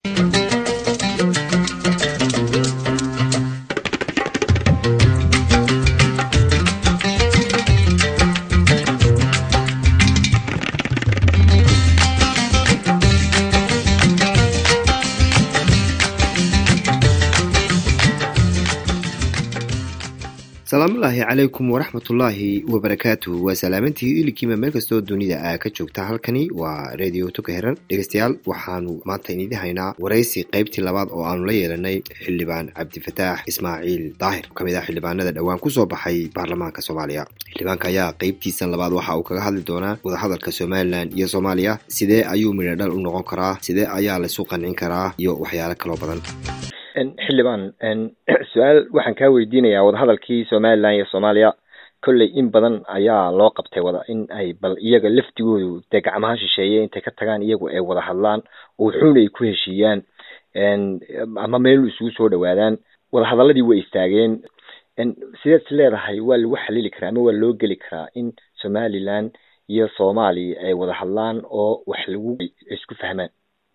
salaamullaahi calaykum waraxmatullaahi wabarakaatu waa salaamantii ilikiima meel kastoo dunida aa ka joogta halkani waa radio tuka heran dhegeystayaal waxaanu maanta inidi haynaa waraysi qaybtii labaad oo aanu la yeelanay xildhibaan cabdifataax ismaaciil daahir oo kamid ah xildhibaanada dhowaan kusoo baxay baarlamaanka soomaaliya xildhibaanka ayaa qeybtiisan labaad waxa uu kaga hadli doonaa wadahadalka somalilan iyo soomaaliya sidee ayuu midho dhal u noqon karaa sidee ayaa laisu qancin karaa iyo waxyaalo kaloo badan xildhibaan su-aal waxaan kaa weydiinayaa wadahadalkii somalilan iyo soomaaliya kolley in badan ayaa loo qabtay wada in ay bal iyaga laftigoodu dee gacmaha shisheeye intay ka tagaan iyagu ay wada hadlaan oo wuxuuna ay ku heshiiyaan ama meel isugu soo dhawaadaan wadahadaladii way istaageen sideed is leedahay waa lagu xalili karaa ama waa loo geli karaa in somalilan iyo soomaaliya ay wada hadlaan oo wax lagu isku fahmaan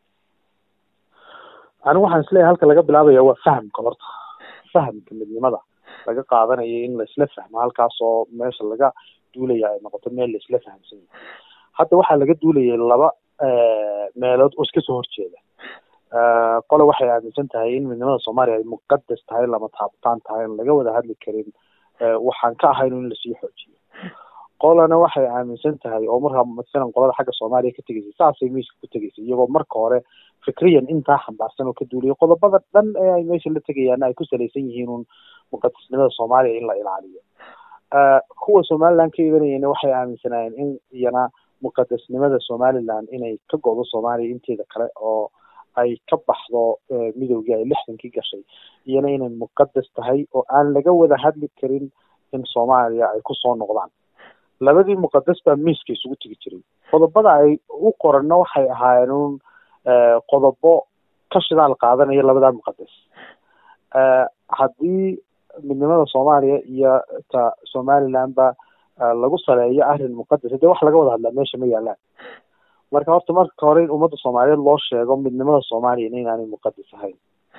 anigu waxaan isleeyahay halka laga bilaabaya waa fahamka horta fahamka midnimada laga qaadanayo in laisla fahmo halkaas oo meesha laga duulaya ay noqoto meel laisla fahamsan yahay hadda waxaa laga duulayay laba meelood oo iska soo horjeeda qole waxay aaminsan tahay in midnimada soomaaliya ay muqadas tahay lama taabtaan tahay in laga wada hadli karin waxaan ka ahayn in lasii xoojiyo qolana waxay aaminsan tahay oo markaa masalan qolada xagga soomaaliya ka tegeysay saasay miiska ku tegeysay iyagoo marka hore fikriyan intaa xambaarsan oo ka duuliyay qodobada dhan ee ay meesha la tegayaana ay ku salaysan yihiin un muqadasnimada soomaaliya in la ilaaliyo kuwa somaliland ka ibanayana waxay aaminsanaayeen in iyana muqadasnimada somaliland inay ka go'do soomaaliya inteeda kale oo ay ka baxdo midoogii ay lixdankii gashay iyana inay muqadas tahay oo aan laga wada hadli karin in soomaaliya ay kusoo noqdaan labadii muqadas baa miiska isugu tegi jiray qodobada ay u qoranna waxay ahaayeen un qodobo ka shidaal qaadanaya labadaa muqadas haddii midnimada soomaaliya iyo ta somaliland ba lagu saleeyo arrin muqadas dee wax laga wada hadlaa meesha ma yaalaan marka horta marka hore in ummadda soomaaliyeed loo sheego midnimada soomaaliya inaanay muqadas ahayn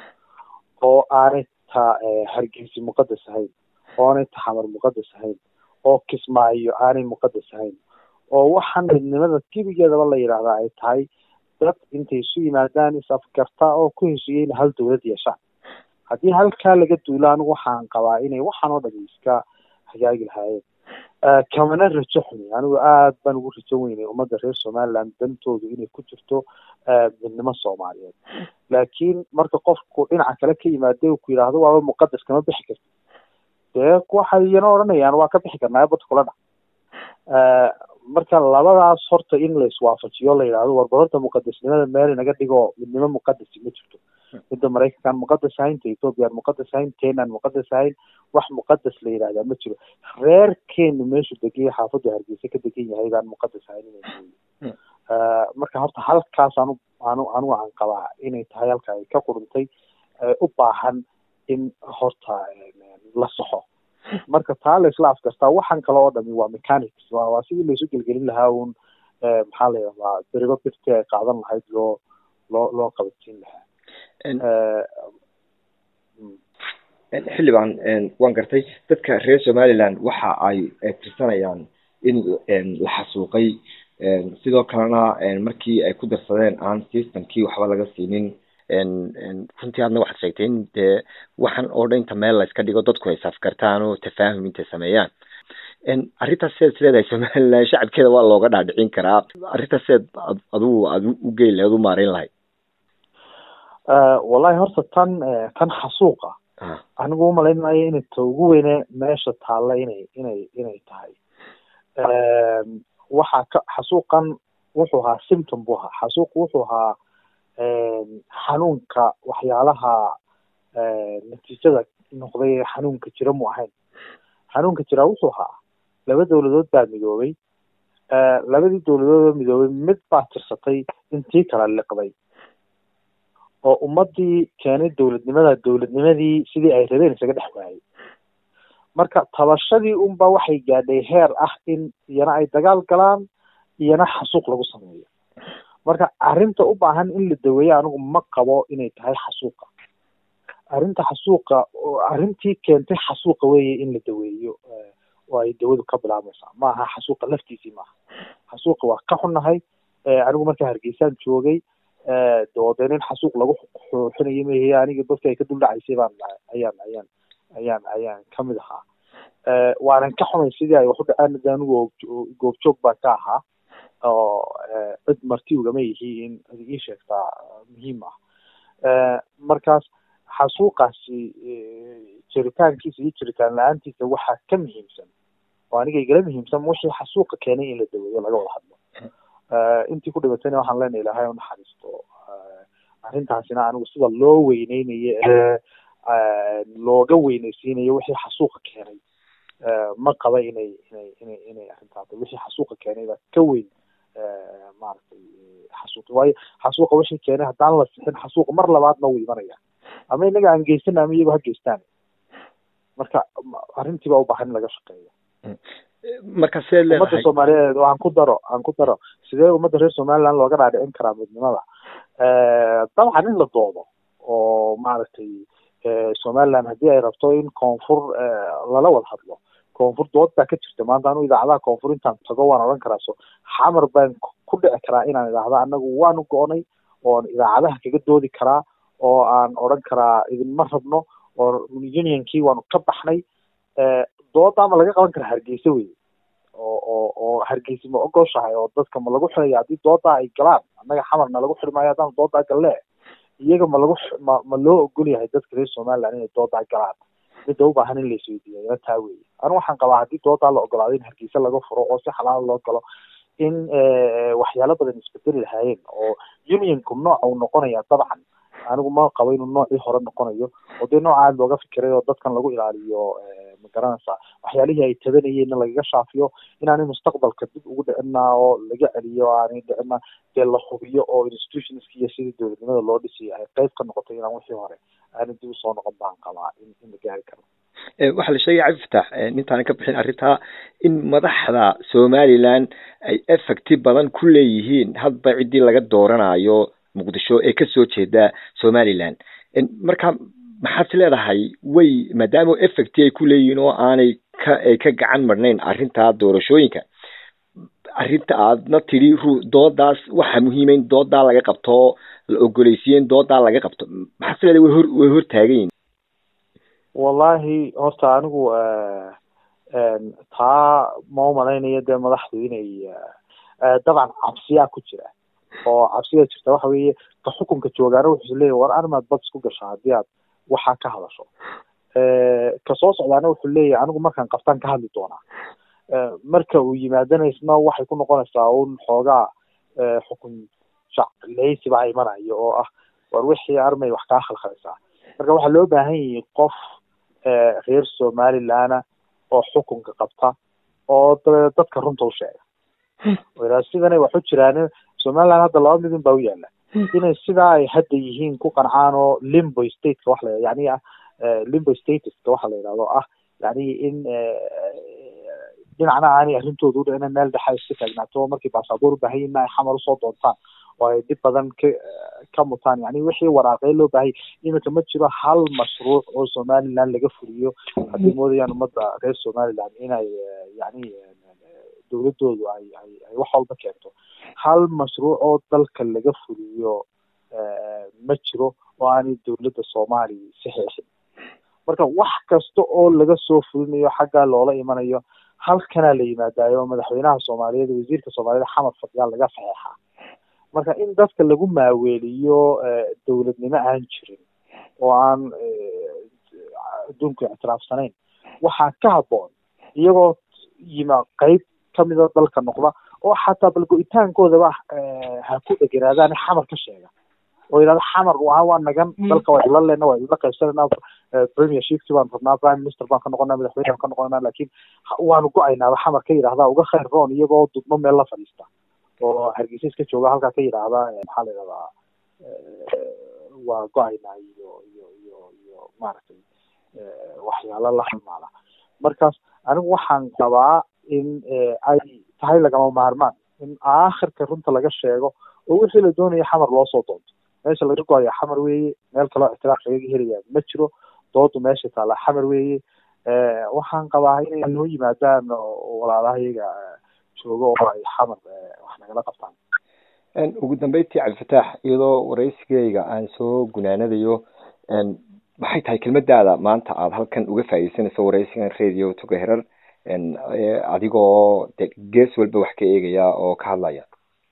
oo aanay ta hargeysi muqadas ahayn oonay ta xamar muqadas ahayn oo kismaayo aanay muqadas ahayn oo waxaan midnimada gebigeedaba la yidhaahdaa ay tahay dad intay isu yimaadaan is-afgartaa oo ku heshiiyey in hal dowlad yeeshaan haddii halkaa laga duulo anigu waxaan qabaa inay waxaan oo dhami iska hagaagi lahaayeen kamana rajo xumi anigu aad baan ugu rajo weynay ummadda reer somaliland dantoodu inay ku jirto midnimo soomaaliyeed laakiin marka qofku dhinaca kale ka yimaade ku yidhaahdo waaba muqadas kama bixi karti dee waxay iyana odhanayaan waa ka bixi karnaa badda kula dhac marka labadaas horta in la iswaafajiyo la yidhahdo warba horta muqadasnimada meel inaga dhigo midnimo muqadasi ma jirto midda maraykankaan muqadas ahayn ta ethoobiyan muqadas ahayn kenyan muqadas ahayn wax muqadas la yidhahdaa ma jiro reerkeenu meeshu degay xaafaddu hargeysa ka degan yahay baan muqadas ahayn inay marka horta halkaas anu anu anigu aan qabaa inay tahay halka ay ka quruntay u baahan in horta la saxo marka taa la isla afgastaa waxaan kale oo dhami waa mechanics waa waa sidii laisu gelgelin lahaa un maxaa la yidhahdaa berigo birti ay qaadan lahayd loo loo loo qabansiin lahaa xildhibaan waan gartay dadka reer somaliland waxa ay tirsanayaan in la xasuuqay sidoo kalena markii ay ku darsadeen aan systemkii waxba laga siinin runtii aadna waxaad sheegtay in dee waxaan oo dhan inta meel la iska dhigo dadku ay safgartaan oo tafaahum intay sameeyaan arrintaas sidaad is leedahay somaliland shacabkeeda waa looga dhaadhicin karaa arrintaas sidaad adigu aad u geyn lahayd u maareyn lahayd wallahi horta tan tan xasuuqa anigu umalayn maayo inay ta ugu weyne meesha taalla inay inay inay tahay waxaa ka xasuuqan wuxuu ahaa symptom buu ahaa xasuuq wuxuu ahaa xanuunka waxyaalaha natiijada noqday ee xanuunka jira mu ahayn xanuunka jira wuxuu ahaa laba dowladood baa midoobay labadii dowladood oo midoobay mid baa tirsatay intii kala liqday oo ummadii keenay dowladnimada dowladnimadii sidii ay rabeen isaga dhex waayay marka tabashadii unba waxay gaadhay heer ah in iyana ay dagaal galaan iyana xasuuq lagu sameeyo marka arrinta u baahan in la daweeyo anigu ma qabo inay tahay xasuuqa arrinta xasuuqa arrintii keentay xasuuqa weeye in la daweeyo oo ay dawadu ka bilaabmaysaa ma aha xasuuqa laftiisii maaha xasuuqa waa ka xunnahay anigu markaa hargeysaan joogay doode nin xasuuq lagu xuxinayo mahe aniga dadka ay ka duldhacaysay baan ayaan ayaan ayaan ayaan kamid ahaa waanan ka xumay sidii ay wax u dhaceen de anigu goobjoog baan ka ahaa oo cid marti ugama yihi in ad ii sheegtaa muhiim ah markaas xasuuqaasi jiritaankiisa iyo jiritaan la-aantiisa waxaa ka muhiimsan oo aniga igala muhiimsan wixii xasuuqa keenay in la daweeyo laga wada hadlo intii ku dhibatayna waxaan leenahay ilahay u naxariisto arrintaasina anigu sida loo weyneynayo ee looga weyneysiinayo wixii xasuuqa keenay ma qaba inay inay inay inay arrintaas wixii xasuuqa keenay baa ka weyn maaragtay xasuuqi waayo xasuuqa wixii keenay haddaan la sixin xasuuqa mar labaadna wuu imanaya ama inaga aan geysana ama iyago ha geystaan marka arrintii baa u baahan in laga shaqeeyo marka see leedahay ummadda soomaaliyeed aan ku daro aan ku daro sidee ummadda reer somaliland looga dhaadhicin karaa midnimada dabcan in la doodo oo maaragtay somaliland haddii ay rabto in koonfur lala wada hadlo koonfur dood baa ka jirta maanta anu idaacadaha koonfur intaan tago waan odhan karaa so xamar baan ku dhici karaa inaan idhaahdo anagu waanu go-nay oon idaacadaha kaga doodi karaa oo aan odhan karaa idinma rabno oo unionkii waanu ka baxnay dooda ma laga qaban karaa hargeysa wey oo oo oo hargeysa ma ogoshahay oo dadka ma lagu xiraya haddii dooda ay galaan annaga xamarna lagu xiri maayo haddaan doodaa galle iyaga ma lagu ma ma loo ogol yahay dadka reer somaliland inay doodaa galaan midda u baahan in la isweydiiya ila taa weeye anu waxaan qabaa haddii doodaa la ogolaado in hargeysa laga furo oo si xalaal loo galo in waxyaalo badan isbedeli lahaayeen oo unionku nooca uu noqonaya dabcan anigu ma qabo inuu noocii hore noqonayo oo dee nooca aad looga fikiray oo dadkan lagu ilaaliyo ma garanaysaa waxyaalihii ay tabanayeenna lagaga shaafiyo inaanay mustaqbalka dib ugu dhicina oo laga celiyo aanay dhicina dee la hubiyo oo institutionska iyo sidii dowladnimada loo dhisay ay qayb ka noqotay inaan wixii hore aanay dib usoo noqon baan qabaa in in la gaari karo waxaa la sheegaya cabdi fatax intaanan ka bixin arrintaa in madaxda somaliland ay effecti badan ku leeyihiin hadba ciddii laga dooranayo muqdisho ee kasoo jeeda somaliland marka maxaad leedahay way maadaama effecti ay ku leeyihiin oo aanay ka ay ka gacan marnayn arrintaa doorashooyinka arrinta aadna tidhi ru doodaas waxaa muhiima in doodaa laga qabto la ogoleysiiye in doodaa laga qabto maxaad leedahay way hor way hor taagan yihin wallahi horta anigu taa ma umalaynayo dee madaxdu inay dabcan cabsiyaa ku jira oo cabsiga jirta waxa weeye ka xukunka joogaana wuxuu leeyahy war arimaad bad isku gashaa haddii aad waxaa ka hadasho kasoo socdaana wuxuu leeyahay anigu markaan qabtaan ka hadli doonaa marka uu yimaadana isna waxay ku noqonaysaa un xoogaa xukun jacleysi baa imanayo oo ah war wixii armay wax kaa khalkhalaysaa marka waxaa loo baahan yahay qof reer somalilandna oo xukunka qabta oo dabeed dadka runta u sheega ila sidanay wax u jiraan somaliland hadda laba midun baa u yaala inay sidaa ay hadda yihiin ku qancaan oo limbo stateka wax la yani ah limbo statuska waxa la yidhahdo ah yani in dhinacna aanay arrintooda udhicina meel dhexa iska taagnaato markay baasaboor u baahan yihin ay xamar usoo doontaan oo ay dhib badan ka ka mutaan yani wixii waraaqee loo baahayay iminka ma jiro hal mashruuc oo somaliland laga fuliyo haddii moodayaan ummadda reer somaliland inay yani dowladoodu ay ay ay wax walba keento hal mashruuc oo dalka laga fuliyo ma jiro oo aanay dowladda soomaaliya saxeexin marka wax kasta oo laga soo fulinayo xaggaa loola imanayo halkanaa la yimaadaayo madaxweynaha soomaaliyeed wasiirka soomaaliyed xamad fadyaal laga saxeexaa marka in dadka lagu maaweeliyo dowladnimo aan jirin oo aan adduunku ictiraafsanayn waxaa ka habboon iyagoo yima qeyb kamida dalka noqda oo xataa bal go-itaankoodaba ha ku dheganaadaan xamar ka sheega oo yidhahda xamar waa waa nagan dalka waa ila lena waa ila qaybsanayna premiershipki baan rabnaa prime minister baan ka noqonaa madaxweyne baan ka noqonaa laakiin waanu go-aynaaba xamar ka yidhahda uga khayr roon iyagoo dudmo meel la fadhiista oo hargeysa iska jooga halkaa ka yidhaahda maxaa la yidhahdaa waa go-aynaa iyo iyo iyo iyo maaragtay waxyaalo la halmaala markaas anigu waxaan qabaa in ay tahay lagama maarmaan in aakhirka runta laga sheego oo wixii la doonaya xamar loo soo doonto meesha laga go-aya xamar weeye meel kaloo ictiraaf lagaga helaya ma jiro doodu meesha taalla xamar weeye waxaan qabaa inay noo yimaadaan walaalahayaga jooga oo ay xamar wax nagala qabtaan ugu dambeyntii cabdifataax iyadoo waraysigeyga aan soo gunaanadayo maxay tahay kelmadaada maanta aada halkan uga faaideysanayso waraysigan radio toga herar adigoo de gees walba wax ka eegaya oo ka hadlaya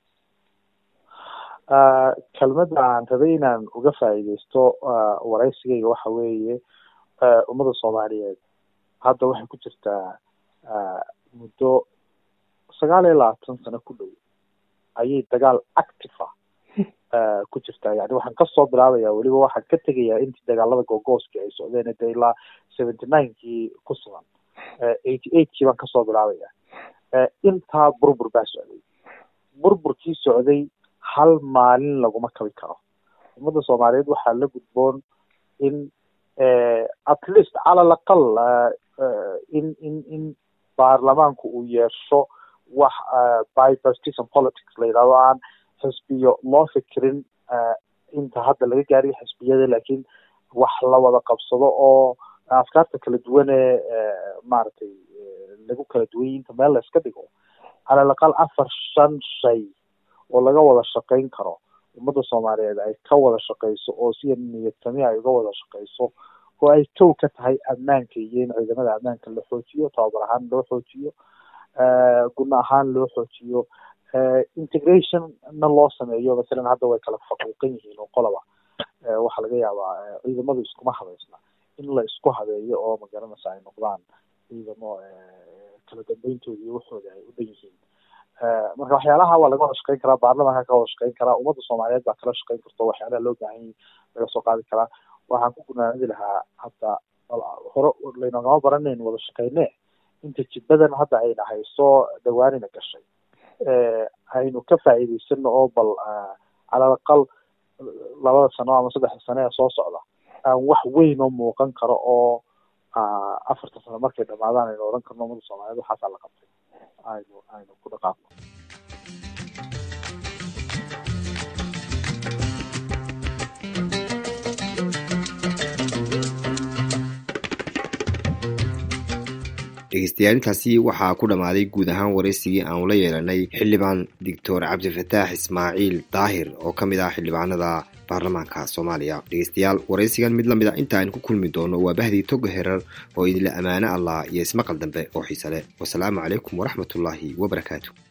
kelmadda aan rabay inaan uga faa'iideysto waraysigeyga waxa weeye ummadda soomaaliyeed hadda waxay ku jirtaa muddo sagaal iyo labaatan sano ku dhow ayay dagaal active ah ku jirtaa yani waxaan kasoo bilaabaya weliba waxaan ka tegayaa intii dagaalada googooskii ay socdeen de ilaa seventy ninekii ku sugan eighty eightkii baan kasoo bilaabaya intaa burbur baa socday burburkii socday hal maalin laguma kabi karo ummadda soomaaliyeed waxaa la gudboon in at least cala alaqal in in in baarlamaanku uu yeesho wax bipartisan politics la yidhahdo aan xisbiyo loo fikirin inta hadda laga gaariyo xisbiyada laakiin wax la wada qabsado oo afkaarta kala duwan ee maaragtay lagu kala duwanyay inta meel la iska dhigo cala alaqal afar shan shay oo laga wada shaqayn karo ummadda soomaaliyeed ay ka wada shaqeyso oo sida niyadtami ay uga wada shaqeyso oo ay tow ka tahay ammaanka iyo in ciidamada ammaanka la xoojiyo tababar ahaan loo xoojiyo guna ahaan loo xoojiyo integrationna loo sameeyo masalan hadda way kala faquuqan yihiin oo qoloba waxaa laga yaabaa ciidamadu iskuma habeysna in la isku habeeyo oo magaranaysa ay noqdaan ciidamo kala dambeyntoodi iyo waxooda ay u dhan yihiin marka waxyaalaha waa laga wada shaqeyn karaa baarlamanka ka wada shaqeyn karaa ummadda soomaaliyeed baa kala shaqeyn karto waxyaalaha loo baahan yahay laga soo qaadi karaa waxaan ku gunaanadi lahaa hadda hore laynagama baranayn wada shaqeyne inta jidbadan hadda ayna hayso dhawaanina gashay aynu ka faa'iideysano oo bal calal aqal labada sano ama saddexda sano ee soo socda aan wax weyn oo muuqan karo oo afartan sano markay dhamaadaan aynu odhan karno ummadda soomaaliyeed waxaasaa la qabtay aynu aynu ku dhaqaaqno dhegeystayaal intaasi waxaa ku dhammaaday guud ahaan waraysigii aanu la yeelanay xildhibaan doctor cabdifataax ismaaciil daahir oo ka mid ah xildhibaanada baarlamaanka soomaaliya dhegeystayaal waraysigan mid lamid a inta aynu ku kulmi doono waa bahdii toga herar oo idinla ammaano allah iyo ismaqal dambe oo xiise leh wasalaamu calaykum waraxmatullaahi wabarakaatu